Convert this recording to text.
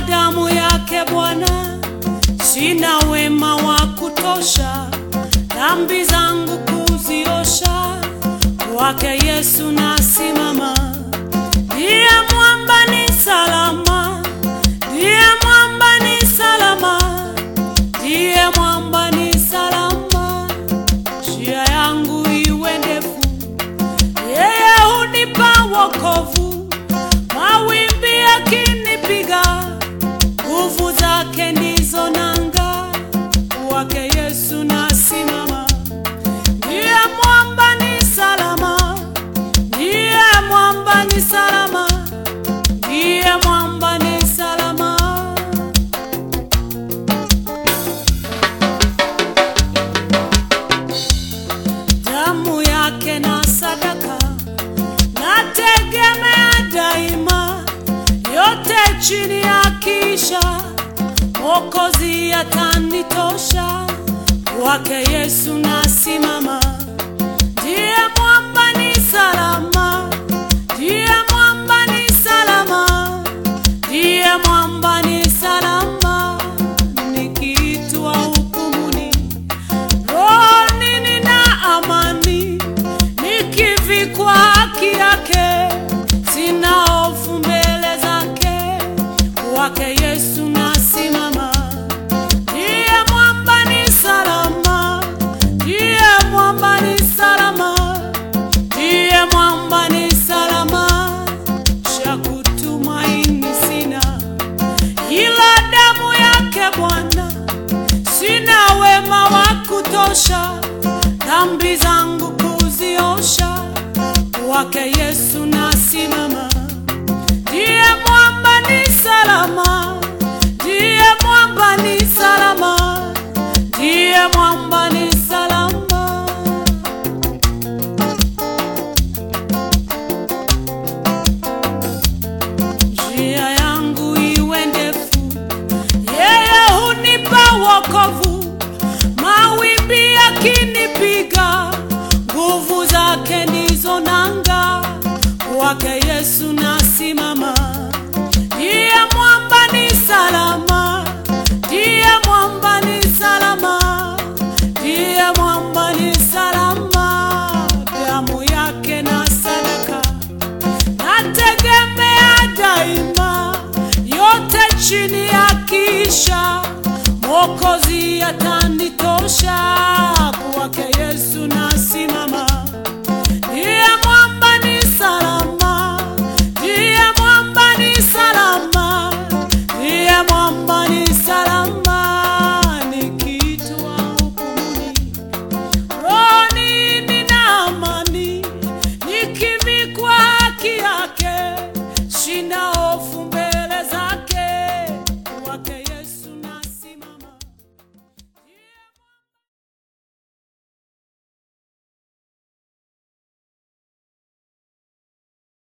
damu yake Bwana, sina wema wa kutosha dhambi zangu kuziosha, kwake Yesu nasimama. Ndiye mwamba ni salama, ndiye mwamba ni salama, ndiye mwamba ni salama. Njia yangu iwe ndefu, yeye hunipa wokovu. Mawimbi yakinipiga, nguvu zake ndizo nanga, kwake Yesu nasimama. Ndiye mwamba ni salama, ndiye mwamba ni salama, ndiye mwamba ni salama. Damu yake na sadaka nategemea daima, yote chini ya kisha Mwokozi atanitosha, kwake Yesu nasimama. Ndiye mwamba ni salama, ndiye mwamba ni salama, ndiye mwamba ni salama. Nikiitwa hukumuni, rohoni nina amani, nikivikwa haki yake, sina hofu mbele zake, kwake Yesu nasimama. Ndiye mwamba ni salama, ndiye mwamba ni salama, ndiye mwamba ni salama. Cha kutumaini sina ila damu yake Bwana, sina wema wa kutosha dhambi zangu kuziosha, kwake Yesu nasimama. Ndiye mwamba ni salama, ndiye mwamba ni salama, ndiye mwamba ni salama. Njia yangu iwe ndefu, yeye hunipa wokovu. Mawimbi yakinipiga, nguvu zake ndizo nanga, kwake Yesu nasimama. Ndiye mwamba ni salama, ndiye mwamba ni salama, ndiye mwamba ni salama. Damu yake na sadaka nategemea daima, yote chini ya kisha Mwokozi atanitosha,